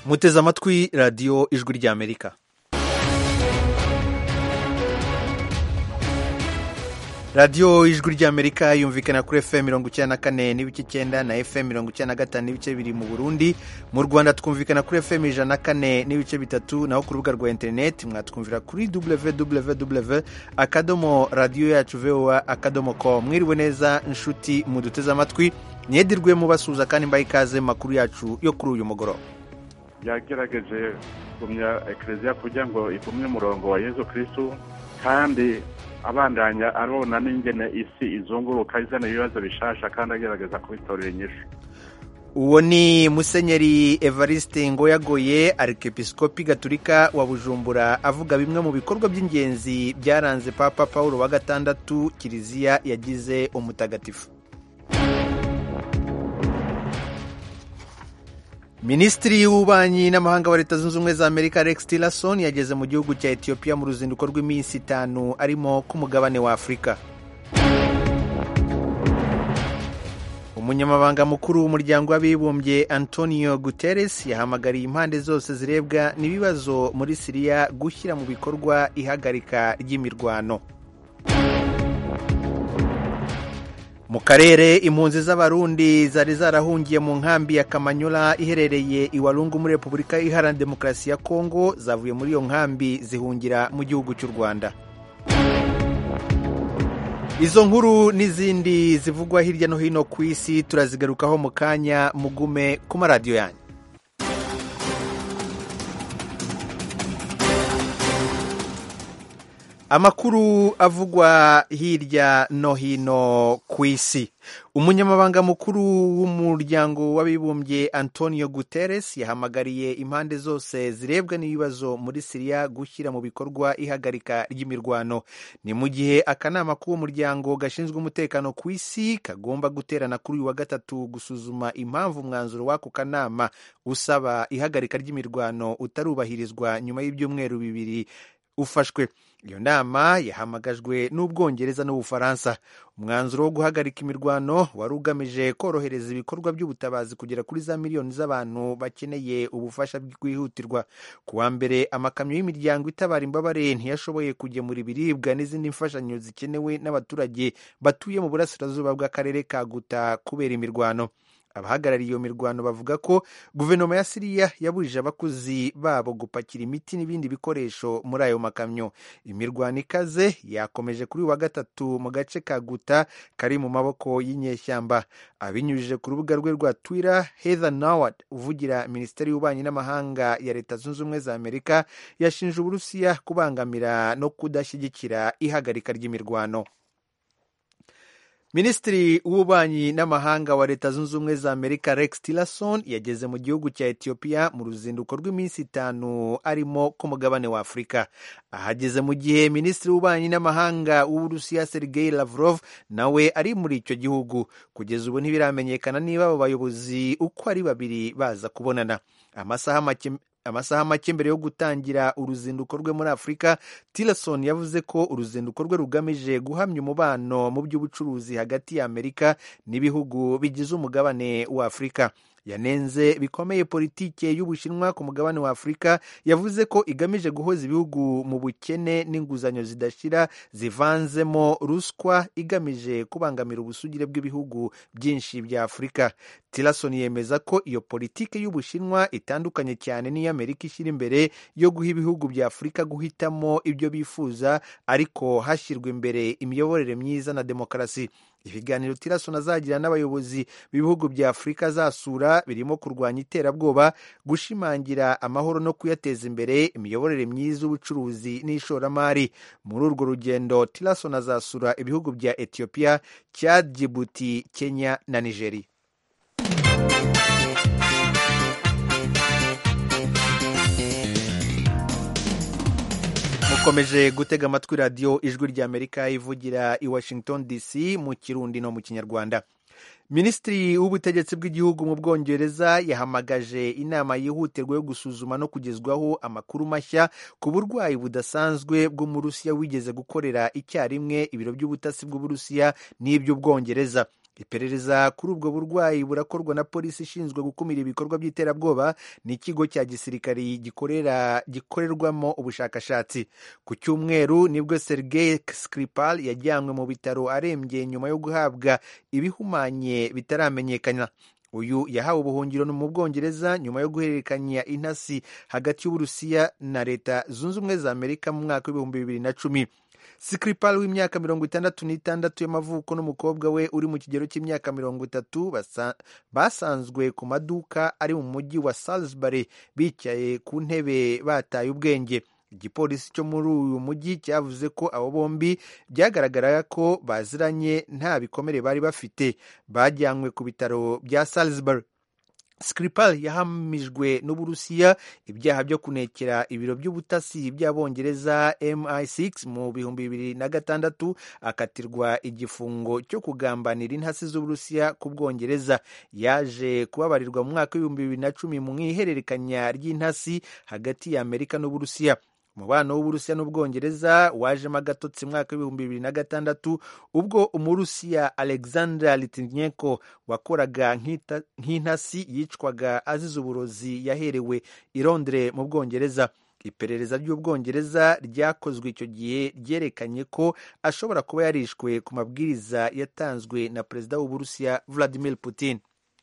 muteze amatwi radiyo ijwi ry'amerika radiyo ijwi ry'amerika yumvikana kuri fm mirongo icyenda na kane n'ibice icyenda na fm mirongo icyenda na gatanu n'ibice bibiri mu burundi mu rwanda twumvikana kuri fm ijana na kane n'ibice bitatu naho ku rubuga rwa interineti mwatwumvira kuri www akadomo radiyo yacu voa akadomo com mwiriwe neza inshuti muduteze amatwi mwedirwe mubasuhuza kandi mbaye ikaze mu makuru yacu yo kuri uyu mugoroba yagerageje kugumya ekereziya kugira ngo igumye umurongo wa yezu kirisitu kandi abandanya arona n'ingene isi izunguruka izana ibibazo bishasha kandi agerageza kubitorera inyishu uwo ni musenyeri evariste ngoyagoye arikepisikopi gaturika wa bujumbura avuga bimwe mu bikorwa by'ingenzi byaranze papa paul wa gatandatu kiliziya yagize umutagatifu minisitiri w'ububanyi n'amahanga wa leta zunze ubumwe za amerika rex tillerson yageze mu gihugu cya etiyopiya mu ruzinduko rw'iminsi itanu arimo ku mugabane wa afurika umunyamabanga mukuru w'umuryango w'abibumbye antonio guterres yahamagariye impande zose zirebwa n'ibibazo muri siriya gushyira mu bikorwa ihagarika ry'imirwano mu karere impunzi z'abarundi zari zarahungiye mu nkambi ya kamanyola iherereye i walungu muri repubulika iharanira demokarasi ya kongo zavuye muri iyo nkambi zihungira mu gihugu cy'u rwanda izo nkuru n'izindi zivugwa hirya no hino ku isi turazigarukaho mu kanya mugume ku maradiyo yanyu amakuru avugwa hirya no hino ku isi umunyamabanga mukuru w'umuryango w'abibumbye antonio guterres yahamagariye impande zose zirebwa n'ibibazo muri siriya gushyira mu bikorwa ihagarika ry'imirwano ni mu gihe akanama k'uwo muryango gashinzwe umutekano ku isi kagomba guterana kuri uyu wa gatatu gusuzuma impamvu umwanzuro w'ako kanama usaba ihagarika ry'imirwano utarubahirizwa nyuma y'ibyumweru bibiri ufashwe iyo nama yahamagajwe n'ubwongereza n'ubufaransa umwanzuro wo guhagarika imirwano wari ugamije korohereza ibikorwa by'ubutabazi kugera kuri za miliyoni z'abantu bakeneye ubufasha bwihutirwa ku wa mbere amakamyo y'imiryango itabara imbabare ntiyashoboye kugemura ibiribwa n'izindi mfashanyo zikenewe n'abaturage batuye mu burasirazuba bw'akarere ka guta kubera imirwano abahagarariye iyo mirwano bavuga ko guverinoma ya siriya yabujije abakozi babo gupakira imiti n'ibindi bikoresho muri ayo makamyo imirwano ikaze yakomeje kuri uyu wa gatatu mu gace ka guta kari mu maboko y'inyeshyamba abinyujije ku rubuga rwe rwa twitter heather nawad uvugira minisiteri y'ububanyi n'amahanga ya leta zunze ubumwe za amerika yashinje uburusiya kubangamira no kudashyigikira ihagarika ry'imirwano minisitiri w'ububanyi n'amahanga wa leta zunze ubumwe za amerika rex tillerson yageze mu gihugu cya etiyopiya mu ruzinduko rw'iminsi itanu arimo ku mugabane wa afurika ahageze mu gihe minisitiri w'ububanyi n'amahanga w'uburusiya sergei lavrov nawe ari muri icyo gihugu kugeza ubu ntibiramenyekana niba abo bayobozi uko ari babiri baza kubonana amasaha make amasaha make mbere yo gutangira uruzinduko rwe muri afurika tillerson yavuze ko uruzinduko rwe rugamije guhamya umubano mu by'ubucuruzi hagati ya amerika n'ibihugu bigize umugabane wa afurika yanenze bikomeye politike y'ubushinwa ku mugabane wa afurika yavuze ko igamije guhoza ibihugu mu bukene n'inguzanyo zidashira zivanzemo ruswa igamije kubangamira ubusugire bw'ibihugu byinshi bya afurika tillerson yemeza ko iyo politike y'ubushinwa itandukanye cyane n'iyo amerika ishyira imbere yo guha ibihugu bya afurika guhitamo ibyo bifuza ariko hashyirwa imbere imiyoborere myiza na demokarasi ibiganiro tillerson azagira n'abayobozi b'ibihugu bya afurika azasura birimo kurwanya iterabwoba gushimangira amahoro no kuyateza imbere imiyoborere myiza y'ubucuruzi n'ishoramari muri urwo rugendo tillerson azasura ibihugu bya etiyopiya chad djibouti kenya na nigeria mukomeje gutega amatwi radiyo ijwi ry'amerika ivugira i washington dc mu kirundi no mu kinyarwanda minisitiri w'ubutegetsi bw'igihugu mu bwongereza yahamagaje inama yihutirwa yo gusuzuma no kugezwaho amakuru mashya ku burwayi budasanzwe bw'umurusiya wigeze gukorera icyarimwe ibiro by'ubutasi bw'uburusiya n'iby'ubwongereza iperereza kuri ubwo burwayi burakorwa na polisi ishinzwe gukumira ibikorwa by'iterabwoba n'ikigo cya gisirikari gikorera gikorerwamo ubushakashatsi ku cyumweru nibwo sergei skripal yajyanywe mu bitaro arembye nyuma yo guhabwa ibihumanye bitaramenyekana uyu yahawe ubuhungiro mu bwongereza nyuma yo guhererekanya intasi hagati y'uburusiya na leta zunze ubumwe za amerika mu mwaka w'ibihumbi bibiri na cumi Skripal w'imyaka mirongo itandatu n'itandatu y'amavuko n'umukobwa we uri mu kigero cy'imyaka mirongo itatu basanzwe ku maduka ari mu mujyi wa Salisbury bicaye ku ntebe bataye ubwenge igipolisi cyo muri uyu mujyi cyavuze ko abo bombi byagaragara ko baziranye nta bikomere bari bafite bajyanywe ku bitaro bya Salisbury Skripal yahamijwe n'Uburusiya ibyaha byo kunekera ibiro by'ubutasi by'Abongereza MI6 mu bihumbi bibiri na gatandatu akatirwa igifungo cyo kugambanira intasi z'Uburusiya ku Bwongereza yaje kubabarirwa mu mwaka w'ibihumbi bibiri na cumi mu ihererekanya ry'intasi hagati ya Amerika n'Uburusiya umubano w'uburusiya n'ubwongereza wajemo agatotsi mwaka w'ibihumbi bibiri na gatandatu ubwo umurusiya alexander litvinenko wakoraga nk'intasi yicwaga azize uburozi yaherewe i Londres mu bwongereza iperereza ry'ubwongereza ryakozwe icyo gihe ryerekanye ko ashobora kuba yarishwe ku mabwiriza yatanzwe na perezida w'uburusiya vladimir putin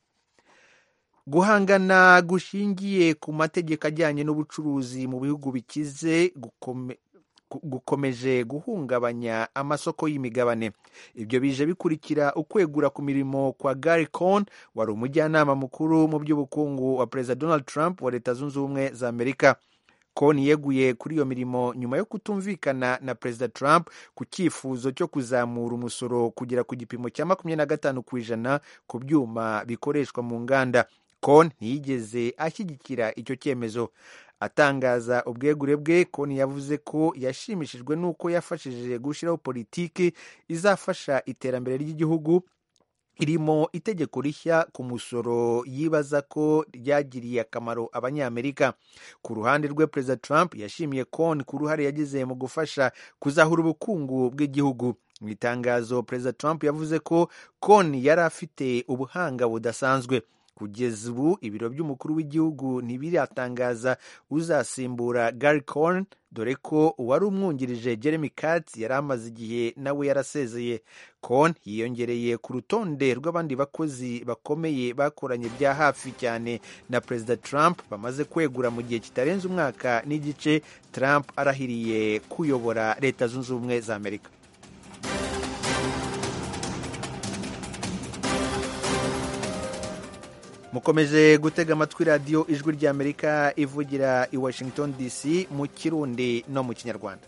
guhangana gushingiye ku mategeko ajyanye n'ubucuruzi mu bihugu bikize gukomeje guhungabanya amasoko y'imigabane ibyo bije bikurikira ukwegura ku mirimo kwa Gary Cohn wari umujyanama mukuru mu by'ubukungu wa perezida Donald Trump wa leta zunze ubumwe za Amerika Cohn yeguye kuri iyo mirimo nyuma yo kutumvikana na perezida Trump ku cyifuzo cyo kuzamura umusoro kugera ku gipimo cya makumyabiri na gatanu ku ijana ku byuma bikoreshwa mu nganda Cohn ntiyigeze ashyigikira icyo cyemezo atangaza ubwegure bwe Cohn yavuze ko yashimishijwe n'uko yafashije gushyiraho politiki izafasha iterambere ry'igihugu irimo itegeko rishya ku musoro yibaza ko ryagiriye akamaro abanyamerika ku ruhande rwe perezida Trump yashimiye Cohn ku ruhare yagize mu gufasha kuzahura ubukungu bw'igihugu mu itangazo perezida Trump yavuze ko Cohn yari afite ubuhanga budasanzwe kugeza ubu ibiro by'umukuru w'igihugu ntibiratangaza uzasimbura Gary Cohn dore ko uwari umwungirije Jeremy Katz yari amaze igihe nawe yarasezeye Cohn yiyongereye ku rutonde rw'abandi bakozi bakomeye bakoranye bya hafi cyane na perezida Trump bamaze kwegura mu gihe kitarenze umwaka n'igice Trump arahiriye kuyobora leta zunze ubumwe za Amerika mukomeje gutega amatwi radiyo ijwi ry'amerika ivugira i washington dc mu kirundi no mu kinyarwanda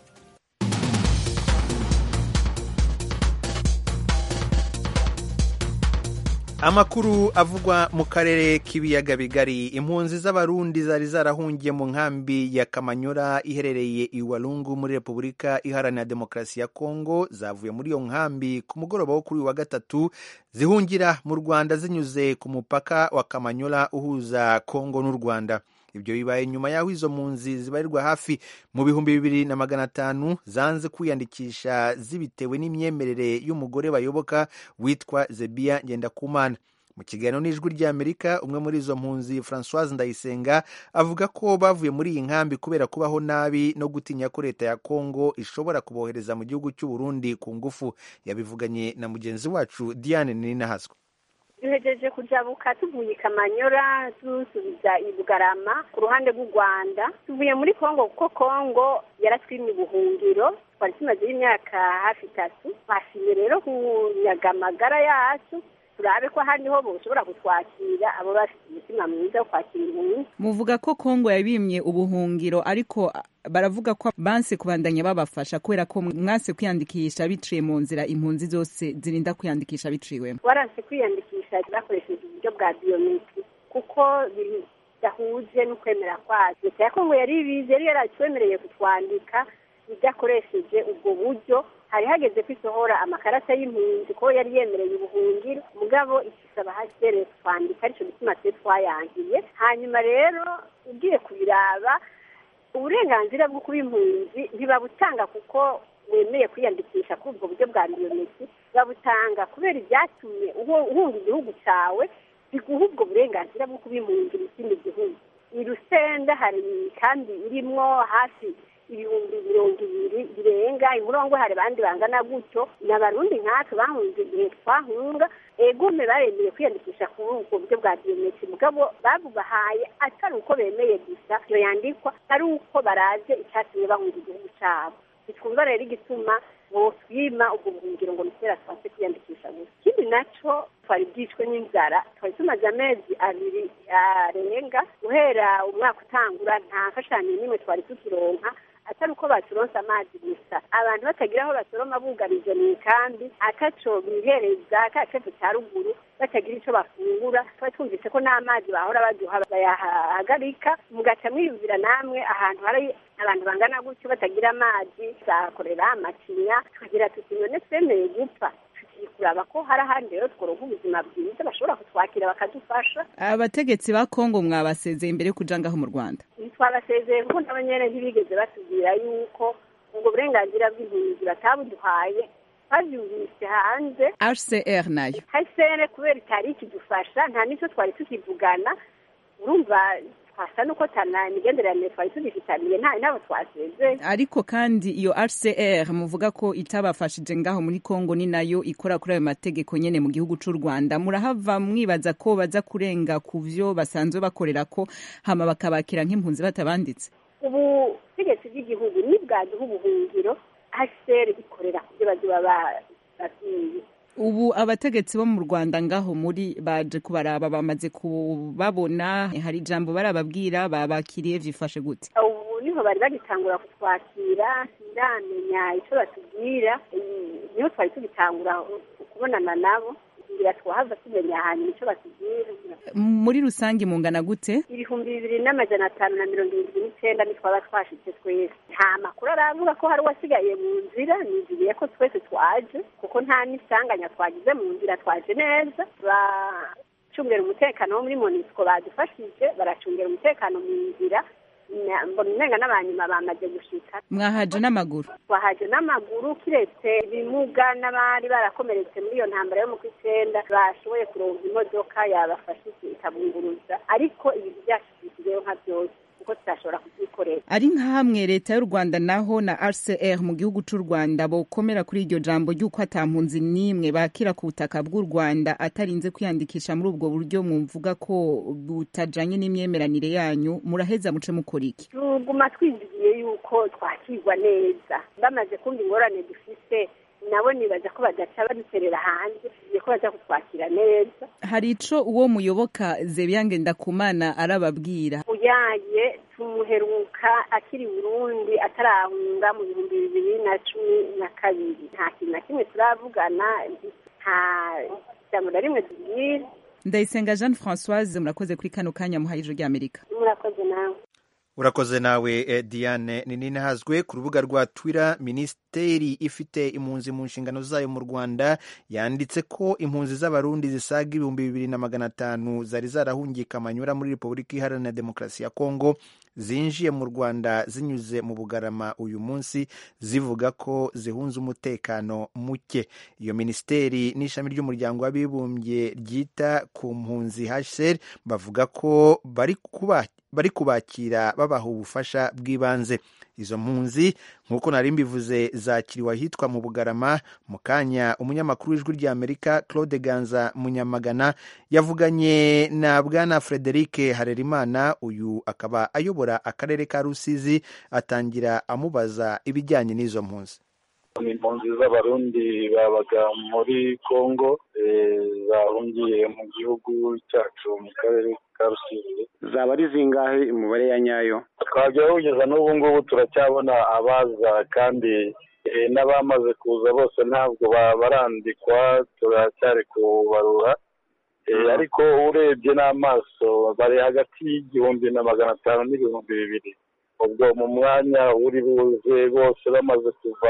amakuru avugwa mu karere k'ibiyaga bigari impunzi z'abarundi zari zarahungiye mu nkambi ya kamanyora iherereye i walungu muri repubulika iharanira demokarasi ya kongo zavuye muri iyo nkambi ku mugoroba wo kuri uyu wa gatatu zihungira mu rwanda zinyuze ku mupaka wa kamanyora uhuza kongo n'u rwanda ibyo bibaye nyuma y'aho izo mpunzi zibarirwa hafi mu bihumbi bibiri na magana atanu zanze kwiyandikisha zibitewe n'imyemerere y'umugore bayoboka witwa zebiya ngendakumana mu kiganiro n'ijwi ry'amerika umwe muri izo mpunzi francoise ndayisenga avuga ko bavuye muri iyi nkambi kubera kubaho nabi no gutinya ko leta ya kongo ishobora kubohereza mu gihugu cy'u Burundi ku ngufu yabivuganye na mugenzi wacu diane ninahazwa duhejeje kujabuka tuvuye i kamanyora dusubiza i bugarama ku ruhande rw'u rwanda tuvuye muri kongo kuko kongo yaratwimye ubuhungiro twari tumazeho imyaka hafi itatu twashimye rero kunyaga amagara yacu turabe ko ahandi ho boshobora kutwakira abo bafite umutima mwiza wo kwakira impunzi muvuga ko kongo yabimye ubuhungiro ariko baravuga ko banse kubandanya babafasha kubera ko mwase kwiyandikisha biciye mu nzira impunzi zose zirinda kwiyandikisha biciwemo waranse kwiyandikisha bakoresheje uburyo bwa biyometri kuko bidahuje n'ukwemera kwazo leta ya kongo yari ibizi yari yaratwemereye kutwandika idakoresheje ubwo buryo hari hageze ko isohora amakarata y'impunzi ko yari yemereye ubuhungiro mugabo ikisaba hasere twandika aricyo gituma twe twayangiye hanyuma rero ugiye kubiraba uburenganzira bwo kuba impunzi ntibabutanga kuko wemeye kwiyandikisha kuri ubwo buryo bwa biyometi babutanga kubera ibyatumye uhunga igihugu cyawe biguha ubwo burenganzira bwo kubimungira ikindi gihugu i rusenda hari kandi irimwo hafi ibihumbi mirongo ibiri birenga imurongo hari abandi bangana gutyo ni abarundi nkatwe bahunze igihe twahunga egume baremeye kwiyandikisha kuri ubwo buryo bwa biyometi mugabo babubahaye atari uko bemeye gusa iyo yandikwa ari uko baraje icyatumye bahunga igihugu cyabo bitwumva rero igituma botwima ubwo buhungiro ngo nitera twase kwiyandikisha gusa ikindi naco twari bwicwe n'inzara twari tumaze amezi abiri arenga guhera umwaka utangura nta mfashanyo n'imwe twari tukironka atari uko baturonse amazi gusa abantu batagira aho basoroma bugarije mu ikambi ataco bihereza ka cefu cya ruguru batagira ico bafungura twari twumvise ko n'amazi bahora baduha bayahagarika mugaca mwiyumvira namwe ahantu hari abantu bangana gutyo batagira amazi zakorera amacinya tukagira tuti none twemeye gupfa tugiye kuraba ko hari ahandi rero tworonka ubuzima bwiza bashobora kutwakira bakadufasha abategetsi ba kongo mwabasezeye imbere yo kuja ngaho mu rwanda twabasezeye kuko nabo nyene ntibigeze batubwira yuko ubwo burenganzira bw'impunzi batabuduhaye twavyumvise hanze hcr nayo hcr kubera itari ikidufasha nta nico twari tukivugana urumva twasa nuko tana imigenderanire twari tugifitaniye nta nabo twasezeye ariko kandi iyo hcr muvuga ko itabafashije ngaho muri kongo ni nayo ikora kuri ayo mategeko nyene mu gihugu c'u rwanda murahava mwibaza ko baza kurenga ku vyo basanzwe bakorera ko hama bakabakira nk'impunzi batabanditse ubutegetsi bw'igihugu nibwaduha ubuhungiro hcr ikorera ku byo bazoba babwiye ubu abategetsi bo mu rwanda ngaho muri baje kubaraba bamaze kubabona hari ijambo barababwira babakiriye vyifashe gute ubu niho bari bagitangura kutwakira siramenya ico batubwira niho twari tugitangura kubonana nabo ngira twahava tumenya hanyuma ico batubwira muri rusange mungana gute ibihumbi bibiri n'amajana atanu na mirongo irindwi n'icenda nitwaba twashitse twese nta makuru aravuga ko hari uwasigaye mu nzira niziriye ko twese twaje kuko nta n'isanganya twagize mu nzira twaje neza bacungera umutekano wo muri monisco badufashije baracungera umutekano mu nzira mbona umenga n'abanyuma bamaze gushika mwahaje n'amaguru twahaje n'amaguru kiretse ibimuga n'abari barakomeretse muri iyo ntambara yo mu kw'icenda bashoboye kuronka imodoka yabafashije ikabunguruza ariko ibintu byashyikirijweho nka byose kuko tutashobora kubyikorera ari nka hamwe leta y'u rwanda naho na rcr mu gihugu c'u rwanda bokomera kuri iryo jambo ry'uko ata mpunzi n'imwe bakira ku butaka bw'u rwanda atarinze kwiyandikisha muri ubwo buryo mumvuga ko butajanye n'imyemeranire yanyu muraheza muce mukora iki tuguma twizigiye yuko twakirwa neza bamaze kumva ingorane dufise nabo nibaza ko badaca baduterera hanze tugiye ko baza kutwakira neza hari ico uwo muyoboka zebyange ndakumana arababwira uyaye tumuheruka akiri burundi atarahunga mu bihumbi bibiri na cumi na kabiri nta kintu na kimwe turavugana nta jambo na rimwe tubwira ndayisenga jeanne françoise murakoze kuri kano kanya muhaye ijuru ry'amerika murakoze nawe urakoze nawe eh, diane ninahazwe ku rubuga rwa twitter minisiteri ifite impunzi mu nshingano zayo mu rwanda yanditse ko impunzi z'abarundi zisaga ibihumbi bibiri na magana atanu zari zarahungiye kamanyura muri repubulika iharanira demokarasi ya kongo zinjiye mu rwanda zinyuze mu bugarama uyu munsi zivuga ko zihunze umutekano muke iyo minisiteri n'ishami ry'umuryango w'abibumbye ryita ku mpunzi hcr bavuga ko bari kuba bari kubakira babaha ubufasha bw'ibanze izo mpunzi nk'uko nari mbivuze zakiriwe ahitwa mu bugarama mu kanya umunyamakuru w'ijwi ry'amerika claude ganza munyamagana yavuganye na bwana frederic harerimana uyu akaba ayobora akarere ka rusizi atangira amubaza ibijyanye n'izo mpunzi ni impunzi z'abarundi babaga muri congo bahungiye mu gihugu cyacu mu karere ka rusizi zaba ari zingahe umubare ya nyayo twajya kugeza n'ubu ngubu turacyabona abaza kandi n'abamaze kuza bose ntabwo barandikwa turacyari kubarura ariko urebye n'amaso bari hagati y'igihumbi na magana atanu n'ibihumbi bibiri ubwo mu mwanya uri buze bose bamaze kuva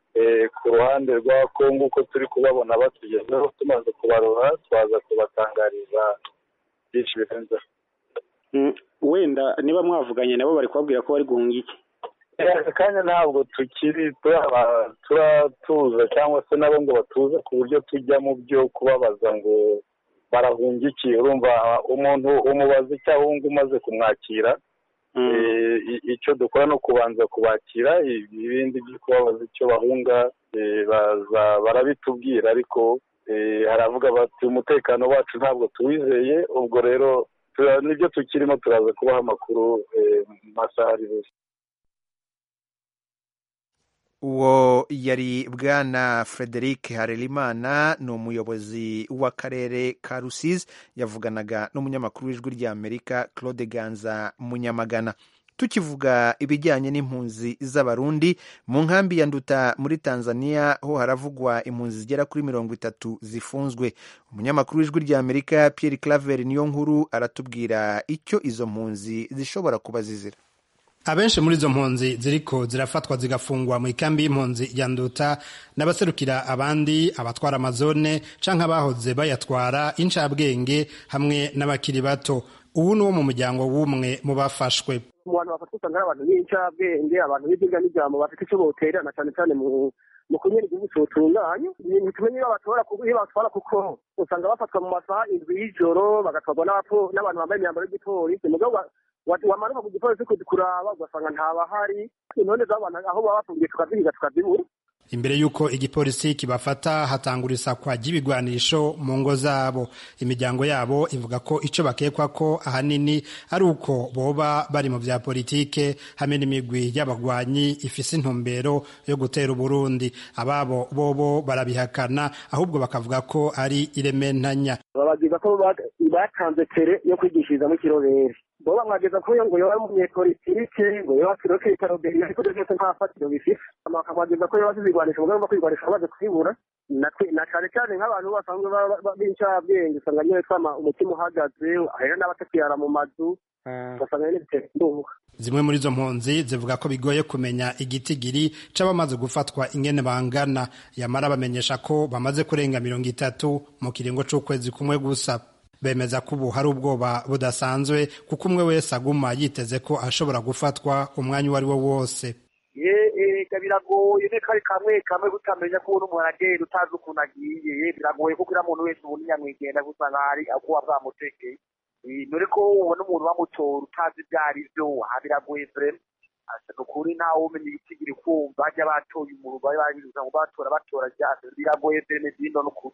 ku ruhande rwa kongo uko turi kubabona batugezeho tumaze kubarura twaza kubatangariza byinshi birenzeho wenda niba mwavuganye nabo bari kubabwira ko bari guhunga iki aka kanya ntabwo tukiri turatuza cyangwa se nabo ngo batuze ku buryo tujya mu byo kubabaza ngo barahungikiye urumva umuntu umubaza icyo ahunga umaze kumwakira icyo dukora ni ukubanza kubakira ibindi byo kubabaza icyo bahunga barabitubwira ariko haravuga bati umutekano wacu ntabwo tuwizeye ubwo rero nibyo tukirimo turaza kubaha amakuru mu masaha ari buze uwo yari bwana frederic harerimana ni umuyobozi w'akarere ka rusizi yavuganaga n'umunyamakuru w'ijwi ry'amerika claude ganza munyamagana tukivuga ibijyanye n'impunzi z'abarundi mu nkambi ya nduta muri tanzania ho haravugwa impunzi zigera kuri mirongo itatu zifunzwe umunyamakuru w'ijwi ry'amerika pierre claver niyo nkuru aratubwira icyo izo mpunzi zishobora kuba zizira abenshi muri izo mpunzi ziriko zirafatwa zigafungwa mu ikambi y'impunzi ya nduta n'abaserukira abandi abatwara amazone canke abahoze bayatwara incabwenge hamwe n'abakiri bato ubu ni wo mu muryango w'umwe mu bafashwe mu bantu bafatwa usanga ari abantu b'incabwenge abantu b'ibyiga n'ijambo bafite icyo boterana cyane cyane mu mu kunyura igihugu cyotunganye ntitumenye iyo batora iyo batwara kuko usanga bafatwa mu masaha indwi y'ijoro bagatwarwa n'abantu bambaye imyambaro y'igipolisi mugabo wamanuka ku gipolisi kuraba ugasanga ntabahari intore z'abantu aho baba bafungiye tukazihiga tukazibura imbere y'uko igipolisi kibafata hatangura isakwa ry'ibigwanisho mu ngo zabo imiryango yabo ivuga ko icyo bakekwa ko ahanini ari uko boba bari mu bya politike hamwe n'imigwi y'abagwanyi ifise intumbero yo gutera uburundi ababo bobo barabihakana ahubwo bakavuga ko ari irementanya babagiza ko batanze tere yo kwigishirizamo ikirobere bo bamwageza ko ngo yoba umunyepolitike ngo yoba kiroke itaroberi ariko byose nta fatiro bifite bakamwageza ko yoba zizigwanisha umugambi wo kwigwanisha bamaze kwibura na cyane cyane nk'abantu basanzwe b'incabwenge usanga nyine twama umutima uhagaze ahera n'abatakiyara mu mazu ugasanga nyine bitera indunga zimwe muri izo mpunzi zivuga ko bigoye kumenya igitigiri c'abamaze gufatwa ingene bangana yamara bamenyesha ko bamaze kurenga mirongo itatu mu kiringo c'ukwezi kumwe gusa bemeza ko ubu hari ubwoba budasanzwe kuko umwe wese aguma yiteze ko ashobora gufatwa umwanya uwo ari wo wose ega biragoye ne kari kamwe kamwe gutamenya ko umuntu umuntu agenda utazi ukuntu agiye biragoye kuko uriya muntu wese ubundi nyamwigenda gusa nk'ari akuba bwamutekeye dore ko ubona umuntu bamutora utazi ibyo ari byo aha biragoye vrema ni ukuri ntawe umenya igitigiri kumva bajya batoye umuntu bari babibuza ngo batora batora ryase biragoye vreme zino n'ukuri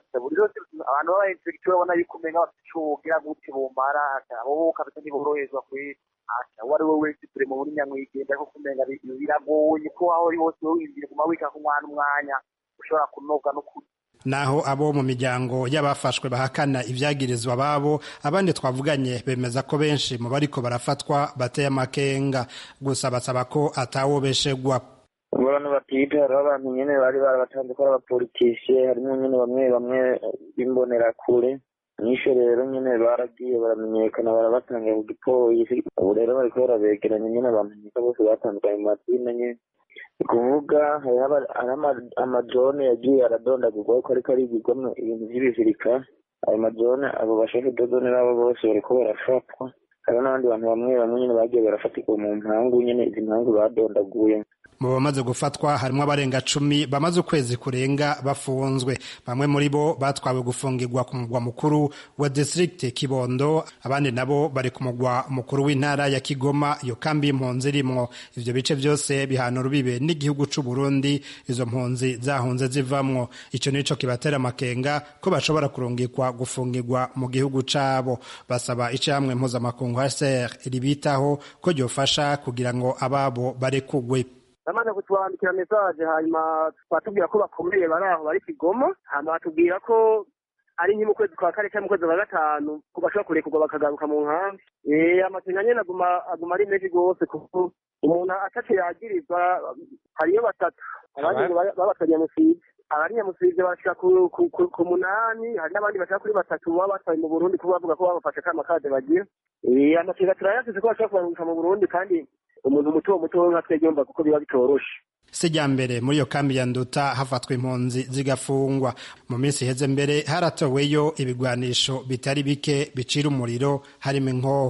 abantu baba inspekteri babona yuko umenga bafite ico wogira gute bomara abo kabisa ntiboroherezwa kweri uwo ari we wese turi mu buri nyamwigenda kuko umenga biragoye ko aho uri hose winjire guma wika ku mwana umwanya ushobora kunoga n'ukuri naho abo mu miryango y'abafashwe bahakana ibyagirizwa ababo abandi twavuganye bemeza ko benshi mu bariko barafatwa bateye amakenga gusa basaba ko atawobeshegwa abantu batiga hariho abantu nyine bari barabatanze ko ari abapolitisiye harimo nyine bamwe bamwe b'imbonerakure nyinshi rero nyine baragiye baramenyekana barabatanga ku gipolisi ubu rero bariko barabegeranya nyine bamenyeka bose batandukanye mu mazina nyine ni kuvuga hariho amajone yagiye aradondagurwa ko ariko arigirwamo ibintu by'ibizirika ayo majone abo bashaka dodone nabo bose bariko barafatwa hariho n'abandi bantu bamwe bamwe nyine bagiye barafatirwa mu mpangu nyine izi mpangu badondaguye mu bamaze gufatwa harimo abarenga cumi bamaze ukwezi kurenga bafunzwe bamwe muri bo batwawe gufungirwa ku mugwa mukuru wa district kibondo abandi nabo bari ku mugwa mukuru w'intara ya kigoma iyo kambi y'impunzi irimwo ivyo bice byose bihana urubibe n'igihugu c'u burundi izo mpunzi zahunze zivamwo ico nico kibatera amakenga ko bashobora kurungikwa gufungirwa mu gihugu cabo basaba icamwe mpuzamakungu hcr ribitaho ko ryofasha kugira ngo ababo barekugwe bamaze kutwandikira mesaje hanyuma batubwira ko bakomeye bari aho bari kigoma hanyuma batubwira ko ari nke mu kwezi kwa kane cyangwa mu kwezi kwa gatanu ko bashobora kurekurwa bakagaruka mu nkambi amakenga nyine aguma aguma ari menshi rwose kuko umuntu ataco yagirizwa hariyo batatu abandi babatwa nyamusiga abari nyamusiga bashika ku munani hari n'abandi bashaka kuri batatu baba batwaye mu burundi kuba bavuga ko babafashe kama kade bagira amakenga turayasize ko bashobora kubaruka mu burundi kandi umuntu muto muto nka twebwe yumva kuko biba bitoroshe sijya mbere muri iyo kambi ya nduta hafatwa impunzi zigafungwa mu minsi iheze mbere haratoweyo ibigwanisho bitari bike bicira umuriro harimo inkoho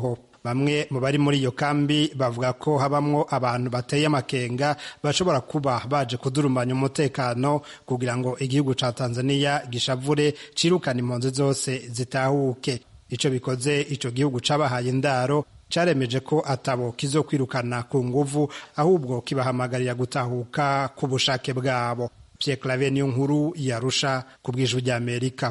bamwe mu bari muri iyo kambi bavuga ko habamwo abantu bateye amakenga bashobora kuba baje kudurumanya umutekano kugira ngo igihugu ca tanzania gishavure cirukana impunzi zose zitahuke ico bikoze ico gihugu cabahaye indaro caremeje ko atabo kizokwirukana ku nguvu ahubwo kibahamagarira gutahuka ku bushake bwabo Pierre Claver niyo nkuru yarusha ku bw'ijwi ry'Amerika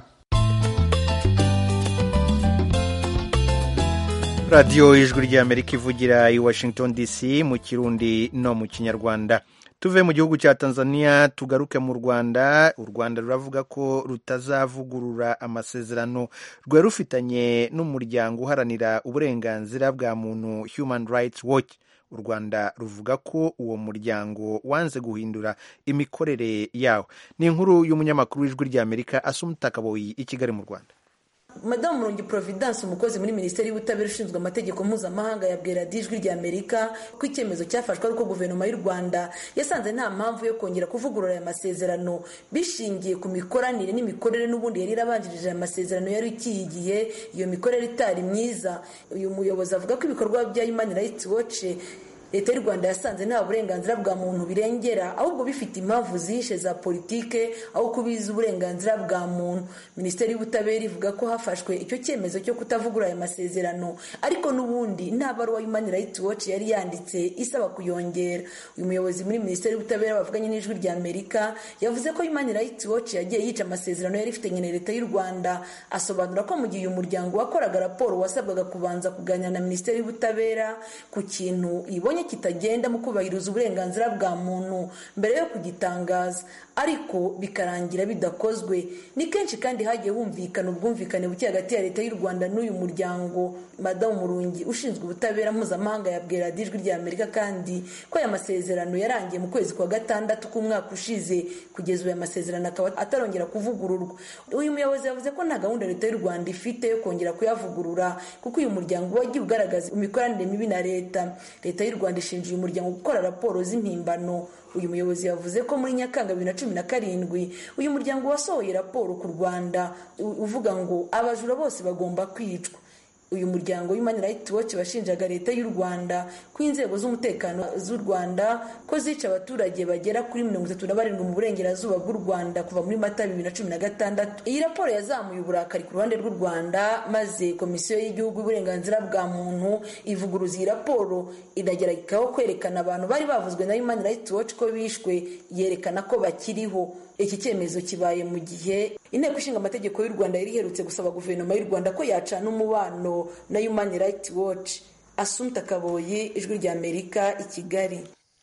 radiyo ijwi ry'amerika ivugira i washington dc mu kirundi no mu kinyarwanda tuve mu gihugu cya tanzania tugaruke mu rwanda u rwanda ruravuga ko rutazavugurura amasezerano rwari rufitanye n'umuryango uharanira uburenganzira bwa muntu human rights watch u rwanda ruvuga ko uwo muryango wanze guhindura imikorere yawo ni inkuru y'umunyamakuru w'ijwi ry'amerika asumuta kaboyi i kigali mu rwanda madamu murungi providence umukozi muri minisiteri y'ubutabera ushinzwe amategeko mpuzamahanga yabwira ijwi rya amerika ko icyemezo cyafashwe ari uko guverinoma y'u rwanda yasanze nta mpamvu yo kongera kuvugurura aya masezerano bishingiye ku mikoranire n'imikorere n'ubundi yari irabanjirije aya masezerano yari ikiyigiye iyo mikorere itari myiza uyu muyobozi avuga ko ibikorwa bya human rights watch leta y'u rwanda yasanze nta burenganzira bwa muntu birengera ahubwo bifite impamvu zihishe za politike aho kubiza uburenganzira bwa muntu minisiteri y'ubutabera ivuga ko hafashwe icyo cyemezo cyo kutavugura aya masezerano ariko n'ubundi nta baruwa human rights watch yari yanditse isaba kuyongera uyu muyobozi muri minisiteri y'ubutabera bavuganye n'ijwi rya amerika yavuze ko human rights watch yagiye yica amasezerano yari ifitanye na leta y'u rwanda asobanura ko mu gihe uyu muryango wakoraga raporo wasabwaga kubanza kuganira na minisiteri y'ubutabera ku kintu ibonye kitagenda mu kubahiriza uburenganzira bwa muntu mbere yo kugitangaza ariko bikarangira bidakozwe ni kenshi kandi hagiye humvikana ubwumvikane buke hagati ya leta y'u rwanda n'uyu muryango madamu murungi ushinzwe ubutabera mpuzamahanga yabwira ijwi rya amerika kandi ko aya masezerano yarangiye mu kwezi kwa gatandatu k'umwaka ushize kugeza ubu aya masezerano akaba atarongera kuvugururwa uyu muyobozi yavuze ko nta gahunda leta y'u rwanda ifite yo kongera kuyavugurura kuko uyu muryango wagiye ugaragaza imikoranire mibi na leta leta y'u rwanda ishinja uyu muryango gukora raporo z'impimbano uyu muyobozi yavuze ko muri nyakanga bibiri na cumi na karindwi uyu muryango wasohoye raporo ku rwanda uvuga ngo abajura bose bagomba kwicwa uyu muryango human rights watch washinjaga leta y'u rwanda ko inzego z'umutekano z'u rwanda ko zica abaturage bagera kuri mirongo itatu na barindwi mu burengerazuba bw'u rwanda kuva muri mata bibiri na cumi na gatandatu iyi raporo yazamuye uburakari ku ruhande rw'u rwanda maze komisiyo y'igihugu y'uburenganzira bwa muntu ivuguruza iyi raporo inageragekaho kwerekana abantu bari bavuzwe na human rights watch ko bishwe yerekana ko bakiriho iki cyemezo kibaye mu gihe inteko ishinga amategeko y'u rwanda yari iherutse gusaba guverinoma y'u rwanda ko yacana umubano na human rights watch asumta kaboyi ijwi rya amerika i kigali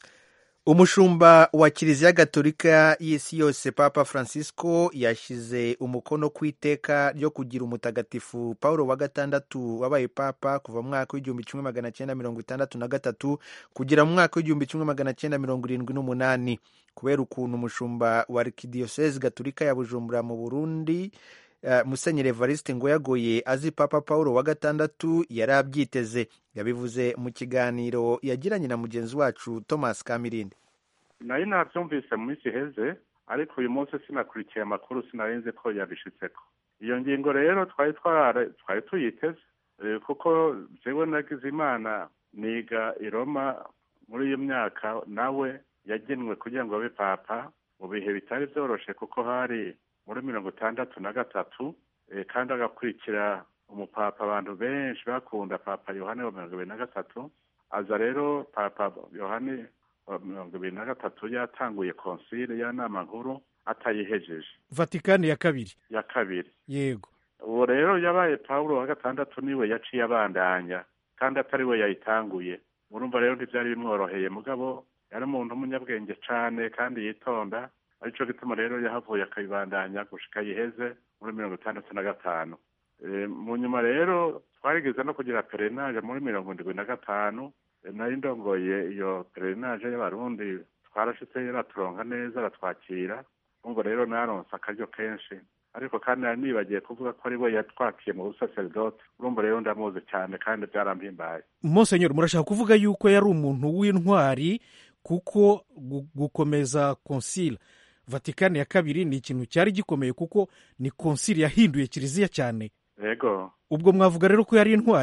umushumba wa kiliziya gatolika y'isi yose papa francisco yashyize umukono ku iteka ryo kugira umutagatifu paul wa gatandatu wabaye papa kuva mu mwaka w'igihumbi kimwe magana cyenda mirongo itandatu na gatatu kugera mu mwaka w'igihumbi kimwe magana cyenda mirongo irindwi n'umunani kubera ukuntu umushumba wa arikidiyosezi gatolika ya bujumbura mu burundi uh, musenyeri evariste ngo yagoye azi papa paul wa gatandatu yari abyiteze yabivuze mu kiganiro yagiranye na mugenzi wacu thomas kamirindi nayo nabyumvise mu minsi iheze ariko uyu munsi sinakurikiye amakuru sinarenze ko yabishitseko iyo ngingo rero twari twari tuyiteze kuko jewe nagize imana niga i roma muri iyo myaka nawe yagenwe kugira ngo abe papa mu bihe bitari byoroshe kuko hari muri mirongo itandatu na gatatu kandi agakurikira umupapa abantu benshi bakunda papa yohani wa mirongo ibiri na gatatu aza rero papa yohani wa mirongo ibiri na gatatu yatanguye konsile ya nama nkuru atayihejeje vatikani ya kabiri ya kabiri yego uwo rero yabaye pawulo wa gatandatu niwe yaciye abandanya kandi atari we yayitanguye urumva rero ntibyari bimworoheye mugabo yari umuntu w'umunyabwenge cyane kandi yitonda aricyo gituma rero yahavuye akayibandanya gushika yiheze muri mirongo itandatu na gatanu mu nyuma rero twarigeze no kugira perenaje muri mirongo indwi na gatanu nari ndongoye iyo perenaje y'abarundi twarashitse yaraturonka neza aratwakira ngo rero naronse akaryo kenshi ariko kandi nari nibagiye kuvuga ko ari we yatwakiye mu busaseridoti urumva rero ndamuzi cyane kandi byarampimbaye monsenyeri murashaka kuvuga yuko yari umuntu w'intwari kuko gukomeza konsile vatikani ya kabiri ni ikintu cyari gikomeye kuko ni konsile yahinduye kiliziya cyane yego ubwo mwavuga rero ko yari intwari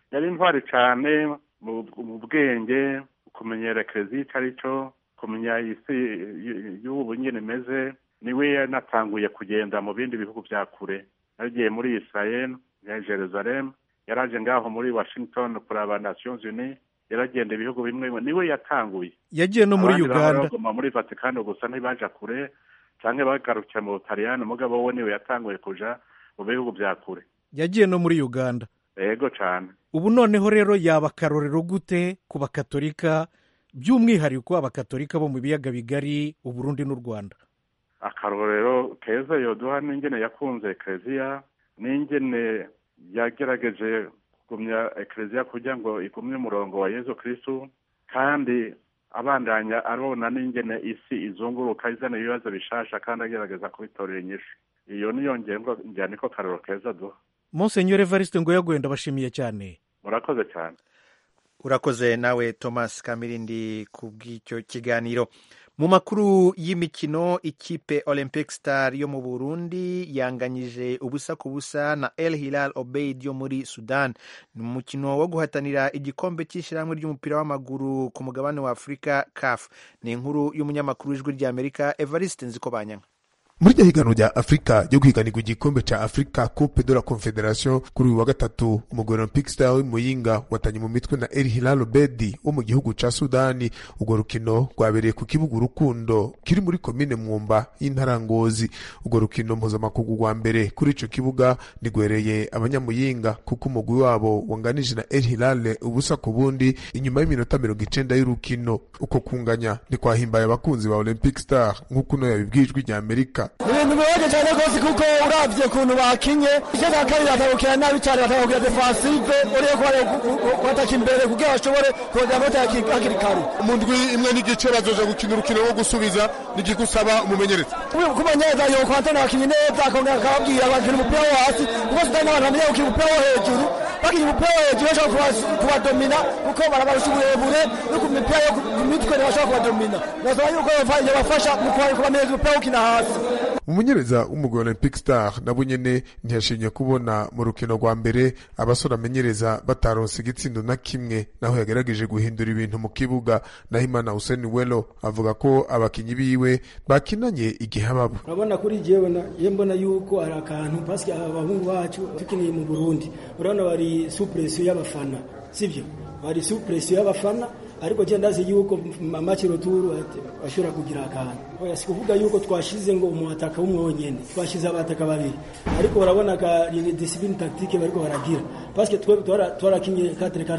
yari intwari cyane mu bwenge kumenyera ekereziya icyo ari cyo kumenya isi y'ubu nyine imeze niwe yanatanguye kugenda mu bindi bihugu bya kure yagiye muri israel ya jerusalem yaraje ngaho muri washington kuraba nations unies yaragenda ibihugu bimwe niwe yatanguye yagiye no muri uganda baguma muri vatikani gusa ntibaja kure cyangwa bagarukira mu butaliyani mugabo we niwe yatanguye kuja mu bihugu bya kure yagiye no muri uganda yego cyane ubu noneho rero yaba akarorero gute ku bakatolika by'umwihariko abakatolika bo mu biyaga bigari uburundi n'u rwanda akarorero keza yoduha n'ingene yakunze ekereziya n'ingene yagerageje kugumya ekereziya kugira ngo igumye umurongo wa yezu kirisitu kandi abandanya arona n'ingene isi izunguruka izana ibibazo bishasha kandi agerageza kubitorera inyishu iyo niyo ngengo njyana niko karoro keza duha monsenyore evariste ngo yaguye ndabashimiye cyane murakoze cyane urakoze nawe thomas kamirindi ku bw'icyo kiganiro mu makuru y'imikino ikipe olympic star yo mu burundi yanganyije ubusa ku busa na el hilal obeid yo muri sudan ni umukino wo guhatanira igikombe cy'ishyirahamwe ry'umupira w'amaguru ku mugabane wa afurika caf ni inkuru y'umunyamakuru w'ijwi ry'amerika evariste nzikobanyanga muri iryo higanwa rya afurika ryo guhiganirwa igikombe cya afurika coupe de la confederation kuri uyu wa gatatu umugwi olympic star w'imuyinga watanye mu mitwe na el hilal obedi wo mu gihugu ca sudani urwo rukino rwabereye ku kibuga urukundo kiri muri komine mwumba y'intara ngozi urwo rukino mpuzamakungu rwa mbere kuri ico kibuga nigwereye abanyamuyinga kuko umugwi wabo wanganije na el hilal ubusa ku bundi inyuma y'iminota mirongo icenda y'urukino uko kunganya ntikwahimbaye abakunzi ba olympic star nk'uko uno yabibwijwe rya amerika ibintu bibaje cyane rwose kuko uravye ukuntu bakinye icyo cya kabiri batagukina nabi cyane batagukina defensive uriye kubataka imbere kugira bashobore kongera amata hakiri kare mu ndwi imwe n'igice bazoja gukina urukino rwo gusubiza nigigusaba umumenyereza kumenyereza yo kwantana abakinyi neza akongera akababwira bakina umupira wo hasi kuko sitani n'abantu bamenye gukina umupira wo hejuru bakinya umupira wo hejuru bashobora kubadomina kuko barabarusha uburebure no ku mipira yo ku mitwe ntibashobora kubadomina nasaba yuko yabafasha mu kubamenyereza umupira wo gukina hasi umumenyereza w'umugwi olympic star nabo nyene ntiyashimye kubona mu rukino rwa mbere abasore amenyereza bataronse igitsindo na kimwe naho yagerageje guhindura ibintu mu kibuga naho imana hussein welo avuga ko abakinyi biwe bakinanye igihe babo urabona kuri jewe ye mbona yuko hari akantu paske abahungu bacu tukiniye mu burundi urabona bari supresiyo y'abafana sivyo bari supresiyo y'abafana ariko je ndazi yuko amaci roturu ashobora kugira akantu oya sikuvuga yuko twashize ngo umuataka umwe wonyene twashize abataka babiri ariko urabona ka ni discipline tactique bariko baragira parce que twarakinye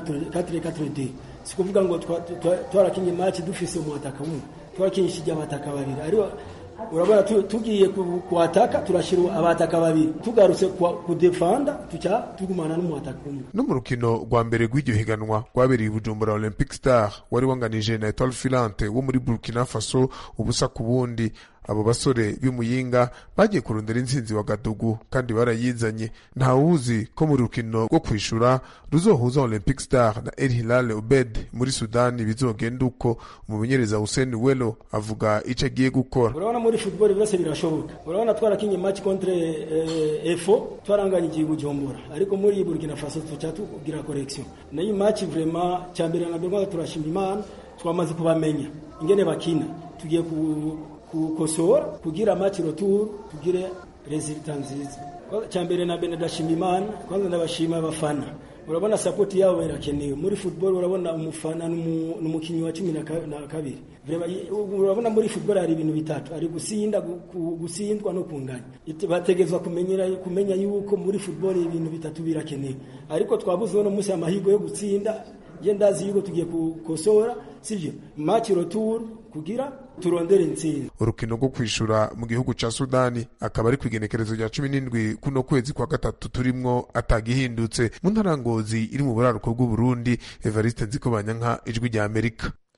4-4-2 sikuvuga ngo twarakinye match dufise umuataka umwe twarakinishije abataka babiri ariko urabona tugiye kuataka turashira abataka babiri tugarutse kudefanda tuca tugumana n'umuataka umwe no mu rukino rwa mbere rw'iryo higanwa rwabereye bujumbura olympic star wari wanganije na etoile filante wo muri burkina faso ubusa ku bundi abo basore b'imuyinga bagiye kurondera intsinzi wa gadugu kandi barayizanye ntawuzi ko mu rukino rwo kwishura ruzohuza olympic star na el hilal obed muri sudani bizogenda uko umumenyereza hussein welo avuga icyo agiye gukora urabona muri football byose birashoboka urabona twarakinye match contre eh, efo twaranganye igihugu gihombora ariko muri burkina faso tuca tugira correction nayo match vraiment cyambere na mbere turashima imana twamaze kubamenya ingene bakina tugiye ku kukosora kugira match retour tugire resultat nziza cyambere na mbere ndashima imana kwanza ndabashima abafana urabona support yabo irakenewe muri football urabona umufana n'umukinyi wa cumi na kabiri urabona muri football hari ibintu bitatu ari gusinda gusindwa no kunganya bategezwa kumenyera kumenya yuko muri football ibintu bitatu birakenewe ariko twabuze no munsi amahirwe yo gutsinda je ndazi yuko tugiye kukosora sivyo match retour kugira turondere intsinzi urukino rwo kwishura mu gihugu ca sudani akaba ari kwigenekerezo rya cumi n'indwi kuno kwezi kwa gatatu turimwo atagihindutse mu ntara ngozi iri mu buraruko bw'uburundi evariste nzikobanyanka ijwi rya amerika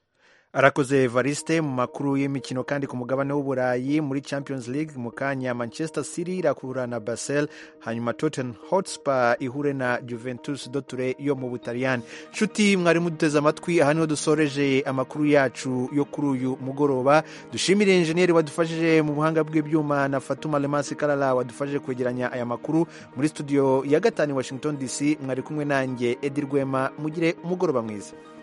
arakoze evariste mu makuru y'imikino kandi ku mugabane w'uburayi muri champions league mu kanya manchester city irakura na basel hanyuma tottenham hotspur ihure na juventus doture yo mu butaliyani nshuti mwari muduteze amatwi aha niho dusoreje amakuru yacu yo kuri uyu mugoroba dushimire injeniyeri wadufashije mu buhanga bw'ibyuma na fatuma lemasi karara wadufashije kwegeranya aya makuru muri studio ya gatanu washington dc mwari kumwe nanjye edi rwema mugire umugoroba mwiza